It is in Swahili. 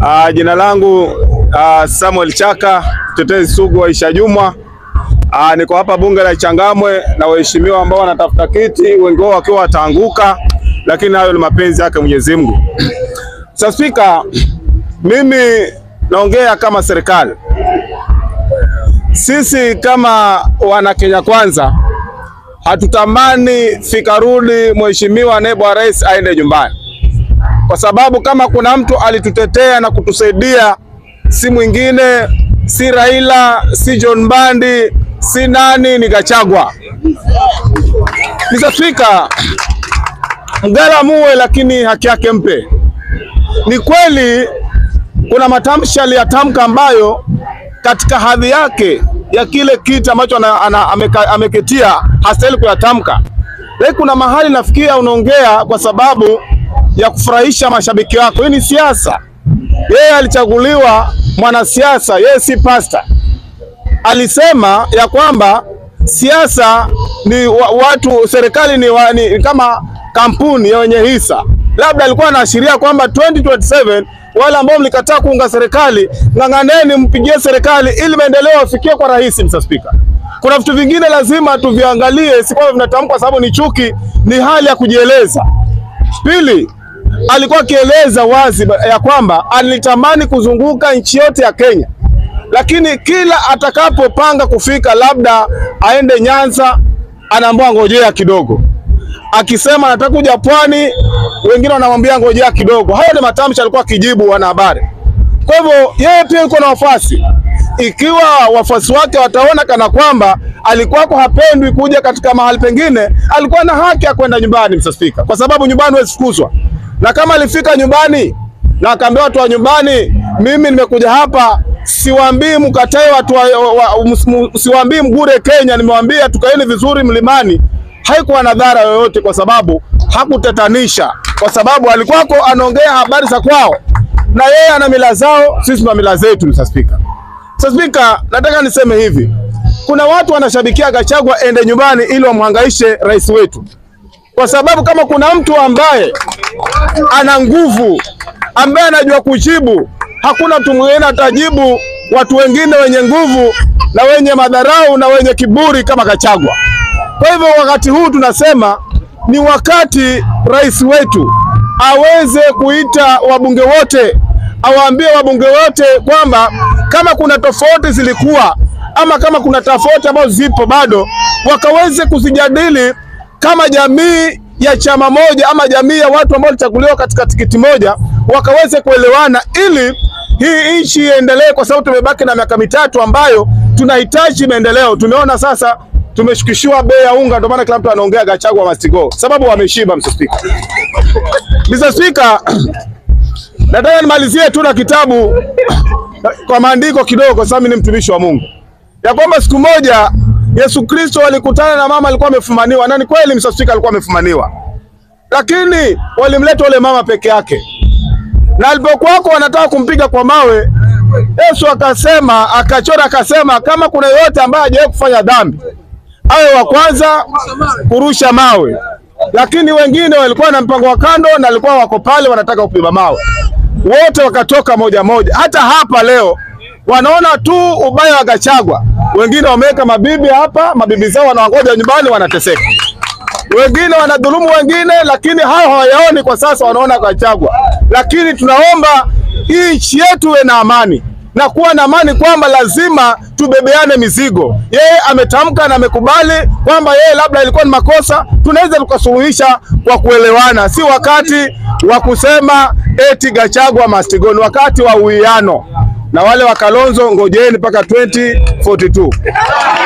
Uh, jina langu uh, Samuel Chaka, mtetezi sugu wa Aisha Jumwa. Uh, niko hapa bunge la Changamwe na waheshimiwa ambao wanatafuta kiti, wengi wao wakiwa wataanguka, lakini hayo ni mapenzi yake Mwenyezi Mungu. Sasa Spika, mimi naongea kama serikali. Sisi kama wana Kenya Kwanza hatutamani fikarudi mheshimiwa naibu wa rais aende nyumbani, kwa sababu kama kuna mtu alitutetea na kutusaidia si mwingine, si Raila, si John Mbandi, si nani, ni Gachagua. Mr. Speaker, mgala muwe, lakini haki yake mpe. Ni kweli kuna matamshi aliyatamka ambayo katika hadhi yake ya kile kiti ambacho ameketia hastahili kuyatamka, lakini kuna mahali nafikia unaongea kwa sababu ya kufurahisha mashabiki wako. Hii ni siasa. Yeye alichaguliwa mwanasiasa, yeye si pasta. Alisema ya kwamba siasa ni wa, watu serikali ni, wa, ni kama kampuni ya wenye hisa. Labda alikuwa anaashiria kwamba 2027 wale ambao mlikataa kuunga serikali, ng'ang'aneni mpigie serikali ili maendeleo yafikie kwa rahisi. Mr. Speaker, kuna vitu vingine lazima tuviangalie, si kwamba vinatamkwa sababu ni chuki, ni hali ya kujieleza. Pili, alikuwa akieleza wazi ya kwamba alitamani kuzunguka nchi yote ya Kenya, lakini kila atakapopanga kufika labda aende Nyanza, anaambiwa ngojea kidogo. Akisema anataka kuja pwani, wengine wanamwambia ngojea kidogo. Hayo ni matamshi alikuwa akijibu wanahabari. Kwa hivyo yeye pia yuko na wafuasi. Ikiwa wafuasi wake wataona kana kwamba alikuwako hapendwi kuja katika mahali pengine, alikuwa na haki ya kwenda nyumbani, Mr. Speaker, kwa sababu nyumbani huwezi fukuzwa. Na kama alifika nyumbani na akaambia watu wa nyumbani, mimi nimekuja hapa, siwaambii mkatae watu wa, wa, wa, siwaambii mgure Kenya, nimewaambia tukaeni vizuri mlimani, haikuwa na dhara yoyote, kwa sababu hakutatanisha, kwa sababu alikuwako anaongea habari za kwao, na yeye ana mila zao, sisi tuna mila zetu, Mr. Speaker. Mr. Speaker, nataka niseme hivi, kuna watu wanashabikia Gachagua ende nyumbani ili wamhangaishe rais wetu, kwa sababu kama kuna mtu ambaye ana nguvu, ambaye anajua kujibu, hakuna mtu mwingine atajibu watu wengine wenye nguvu na wenye madharau na wenye kiburi kama Gachagua. Kwa hivyo wakati huu tunasema ni wakati rais wetu aweze kuita wabunge wote, awaambie wabunge wote kwamba kama kuna tofauti zilikuwa ama kama kuna tofauti ambazo zipo bado, wakaweze kuzijadili kama jamii ya chama moja ama jamii ya watu ambao walichaguliwa katika tikiti moja, wakaweze kuelewana ili hii nchi iendelee, kwa sababu tumebaki na miaka mitatu ambayo tunahitaji maendeleo. Tumeona sasa tumeshukishiwa bei ya unga, ndio maana kila mtu anaongea Gachagua must go, sababu wameshiba. Mr. Speaker, Mr. Speaker, nataka nimalizie tu na kitabu kwa maandiko kidogo, sababu mimi ni mtumishi wa Mungu, ya kwamba siku moja Yesu Kristo alikutana na mama alikuwa amefumaniwa, na ni kweli Mr. Speaker, alikuwa amefumaniwa, lakini walimleta yule mama peke yake, na alipokuwako wanataka kumpiga kwa mawe, Yesu akasema, akachora, akasema kama kuna yoyote ambaye hajawahi kufanya dhambi awe wa kwanza kurusha mawe, lakini wengine walikuwa na mpango wa kando na walikuwa wako pale wanataka kupima mawe, wote wakatoka moja moja. Hata hapa leo wanaona tu ubaya wa Gachagua. Wengine wameweka mabibi hapa, mabibi zao wanawangoja nyumbani, wanateseka. Wengine wanadhulumu wengine, lakini hao hawayaoni kwa sasa, wanaona Gachagua. Lakini tunaomba hii nchi yetu iwe na amani na kuwa na amani kwamba lazima tubebeane mizigo. Yeye ametamka na amekubali kwamba yeye labda ilikuwa ni makosa, tunaweza tukasuluhisha kwa kuelewana, si wakati wa kusema eti Gachagua must go, ni wakati wa uwiano. Na wale wa Kalonzo ngojeni mpaka 2042.